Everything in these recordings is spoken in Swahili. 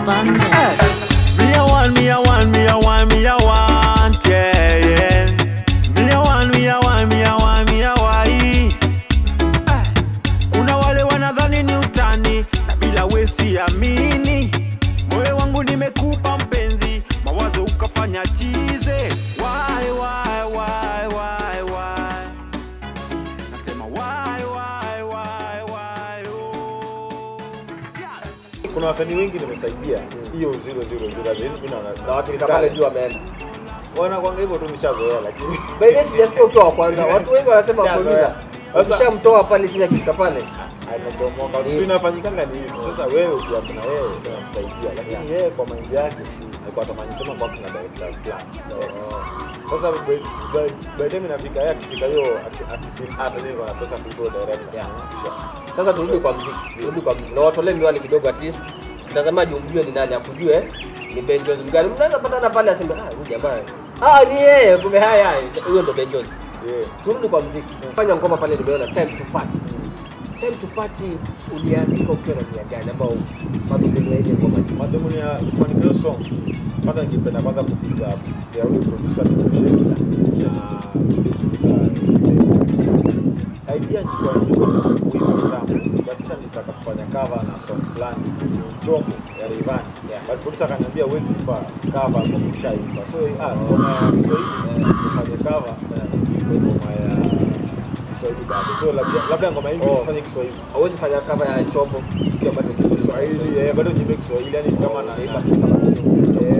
Abundance. Me a want, me a want, me a want, me a want, yeah, yeah. Me a want, me a want, me a want, me a want. Ah, Kuna wale wanadhani ni utani na bila wesi amini. Moyo wangu nimekupa mpenzi, mawazo ukafanya chize. Why, why, why, why, why? Nasema why, why, why, why, oh. Yeah. kuna wasanii wengi nimesaidia hiyo zero zero zero zero mimi naona na wakifika pale juu wameenda wanakwanga hivyo tu nishazoea lakini by the way sijasikia ukiwa wa kwanza watu wengi wanasema Yeah, kuuliza yeah. Sasa- ukishamtoa pale chini akifika pale anachomoka Mm. kitu inafanyikanga ni hivi sasa wewe ukiwa kuna wewe unamsaidia lakini yeye kwa maindi yake alikuwa atamani sema kwa kuna director fulani sasa by- by- by the time inafika yeye akifika hiyo aki- akifeel hata yeye kuna pesa kuliko director Yeah. sasa turudi kwa mziki turudi kwa mziki na watolee miwani kidogo at least mtazamaji umjue ni nani akujue ni benjos mgani mnaweza patana pale aseme ah huyu jamaa ah ni yeye kumbe haya haya huyo ndo benjos yeah turudi kwa mziki fanya ngoma pale nimeona time to party time to party uliandika ukiwa na nia gani ambao madhumuni ya ile ngoma ni madhumuni ya kuandika hiyo song kwanza ningependa kwanza kupiga ya ule producer Tukusheki na producer idea ilikuwa ilikuwa kuimba kitambo basi sasa nitaka kufanya cover na song fulani chombo ya Rayvanny basi producer akaniambia huwezi kupa cover kwa kushaimba so ah ngoma ya Kiswahili nifanye cover kwa ngoma ya Kiswahili bado so labda labda ngoma hii Oh. nifanye Kiswahili hauwezi fanya cover ya chombo ikiwa bado ni Kiswahili eh, bado niimbe Kiswahili yani kama na, Unaimba na kitu kama hicho. Eh,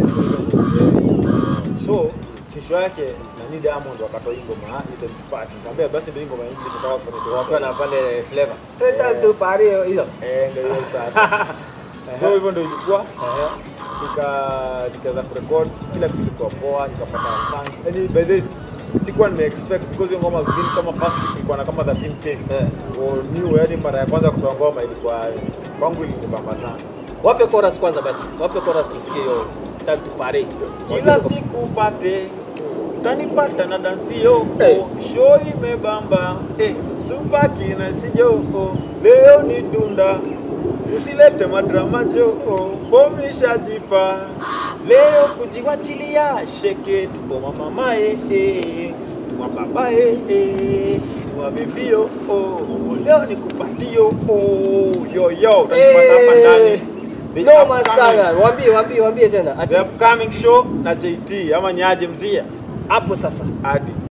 so kesho yake nani Diamond wakatoa hii ngoma ile tupati nikamwambia basi ndio hii ngoma hii tunataka kufanya wakiwa na pale flavor Eh. time to party hiyo eh ndio hiyo sasa so hivyo ndio ilikuwa nika nikaanza kurekod kila kitu kilikuwa poa nikapata fans yani by this sikuwa nime expect because hiyo ngoma zingine kama first week ilikuwa na kama 13 take Eh. or new yani mara ya kwanza kutoa ngoma ilikuwa kwangu ilinibamba sana wape chorus kwanza basi wape chorus tusikie hiyo time to party kila siku pate utanipata na dansio Hey. show imebamba eh, supaki na sijo leo ni dunda usilete madrama jo bomishajipa leo kujiwachilia sheket boma mamae eh, tuma babae eh, tuma bebio oh, leo ni kupatio oh, yoyo utanipata hapa ndani The noma upcoming- sana waambie waambie waambie tena ati The upcoming show na JT ama nyaje mzia hapo sasa hadi